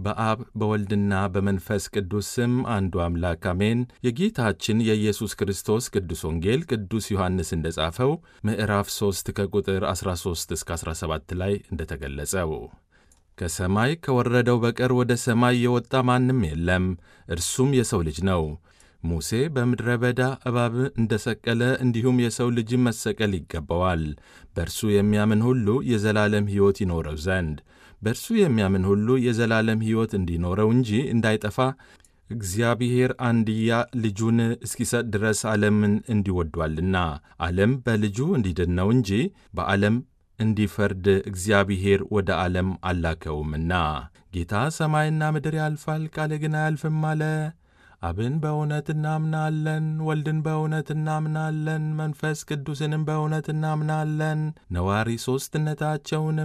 በአብ በወልድና በመንፈስ ቅዱስ ስም አንዱ አምላክ አሜን። የጌታችን የኢየሱስ ክርስቶስ ቅዱስ ወንጌል ቅዱስ ዮሐንስ እንደጻፈው ምዕራፍ 3 ከቁጥር 13 እስከ 17 ላይ እንደተገለጸው ከሰማይ ከወረደው በቀር ወደ ሰማይ የወጣ ማንም የለም፣ እርሱም የሰው ልጅ ነው። ሙሴ በምድረ በዳ እባብ እንደሰቀለ እንዲሁም የሰው ልጅ መሰቀል ይገባዋል፣ በእርሱ የሚያምን ሁሉ የዘላለም ሕይወት ይኖረው ዘንድ በእርሱ የሚያምን ሁሉ የዘላለም ሕይወት እንዲኖረው እንጂ እንዳይጠፋ እግዚአብሔር አንድያ ልጁን እስኪሰጥ ድረስ ዓለምን እንዲወዷልና። ዓለም በልጁ እንዲድን ነው እንጂ በዓለም እንዲፈርድ እግዚአብሔር ወደ ዓለም አላከውምና። ጌታ ሰማይና ምድር ያልፋል፣ ቃሌ ግን አያልፍም አለ። አብን በእውነት እናምናለን፣ ወልድን በእውነት እናምናለን፣ መንፈስ ቅዱስንም በእውነት እናምናለን፣ ነዋሪ ሦስትነታቸውን